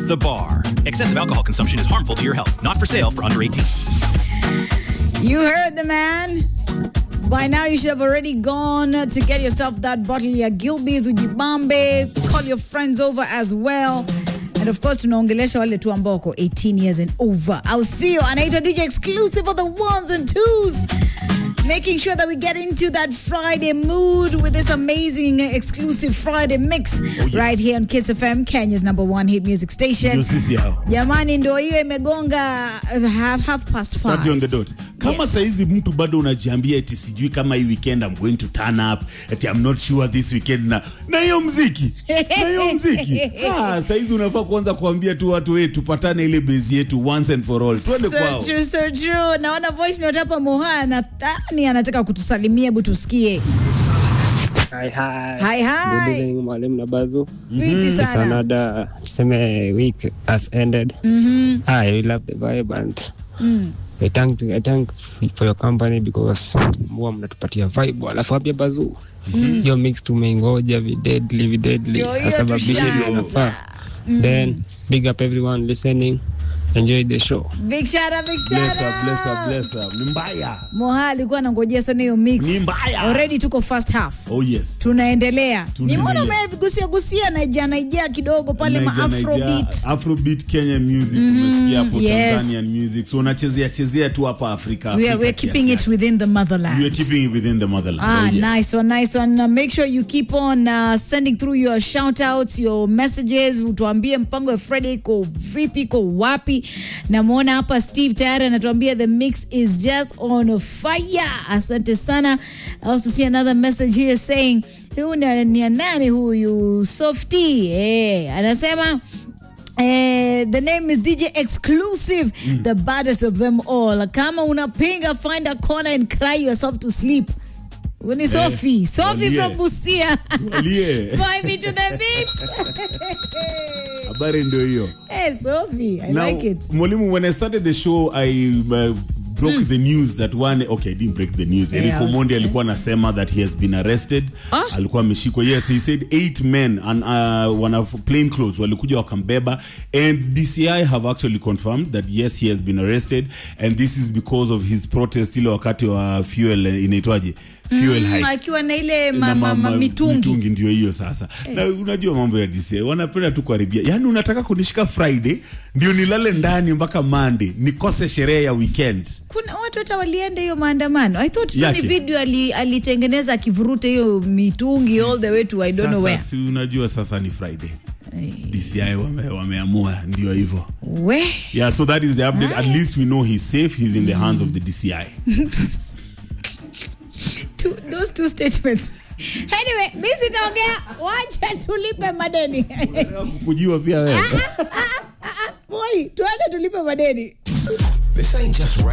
The Bar. Excessive alcohol consumption is harmful to your health. Not for sale for under 18. You heard the man. By now, you should have already gone to get yourself that bottle ya Gilbey's with Jibambe. Call your friends over as well. And of course, tunaongelesha wale tu ambao wako 18 years and over. Au sio? Anaitwa DJ exclusive for the ones and twos. Making sure that we get into that Friday mood with this amazing uh, exclusive Friday mix right here on Kiss FM, Kenya's number one hit music station. Ndio sisi hao. Jamani, ndo hiyo imegonga uh, half, half past five. 30 on the dot. Kama Yes. saizi mtu bado unajiambia eti sijui kama hii weekend I'm going to turn up, eti I'm not sure this weekend na na hiyo mziki. Na hiyo mziki. Ah, saizi unafaa kuanza kuambia tu watu wetu tupatane ile base yetu once and for all. Twende So kwao. true, so true. Naona voice note hapa Moha nadhani anataka kutusalimia, hebu tusikie. Hi, hi. Hi, hi. Good evening, mwalimu na bazu. Fiti It's sana. another tuseme week has ended. I really love the vibe and I thank I thank for your company because huwa mnatupatia vibe alafu pia bazu hiyo mix tumeingoja videdly videdly Ndio hiyo asababishe tushaanza. ndio inafaa then big up everyone listening enjoy the show Big shout out, big Bless shout her, bless her, out. bless her. Ni mbaya. Moha alikuwa anangojea sana hiyo mix. Ni mbaya. Already tuko first half. Oh yes. Tunaendelea. Tunaendelea. Nimeona umegusia gusia Naija Naija kidogo pale ma Niger, Niger, Afrobeat. Afrobeat Kenya music umesikia hapo yes. Tanzanian music. So unachezea chezea tu hapa Afrika. We are, Afrika we're kiasi keeping it yake. within the motherland. We are keeping it within the motherland. Ah, oh, yes. nice one, nice one. Uh, make sure you keep on uh, sending through your shout outs, your messages. Utuambie mpango ya Friday iko vipi, iko wapi. Namwona hapa Steve tayari anatuambia the mix is just on fire. Asante sana. I also see another message here saying huyu ni ni ya nani huyu Softy eh, anasema Eh, the name is DJ Exclusive, the baddest of them all. Kama unapinga, find a corner and cry yourself to sleep. Huyu ni Sophie. Sophie walie. from Busia. Walie. Find me to the beat. Habari ndio hiyo. hey, Sophie, I Now, like it. Mwalimu, when I started the show, I uh, broke the news that one okay, I didn't break the news. Yeah, Eric I was- Omondi alikuwa anasema that he has been arrested. Ah. Alikuwa ameshikwa. Yes, he said eight men and uh, wana plain clothes walikuja wakambeba and DCI have actually confirmed that yes he has been arrested and this is because of his protest ile wakati wa fuel eh, inaitwaje? Fuel Mm, hike. akiwa na ile ma, na ma, ma, mama- mitungi. ndio hiyo sasa na unajua mambo ya DCI wanapenda tu kuharibia yaani unataka kunishika friday ndio nilale ndani mpaka monday nikose sherehe ya weekend Kuna watu hata walienda hiyo maandamano. I thought tu ni Yake. video ali- alitengeneza akivuruta hiyo mitungi all the way to I don't know sasa where. si unajua sasa ni friday DCI wame, wameamua ndio hivyo We. yeah so that is the update at least we know he's safe he's in the hands of the DCI two, those two statements. Anyway, mi sitaongea, wacha tulipe madeni. kujiwa pia wewe Boy, tuende tulipe madeni. This ain't just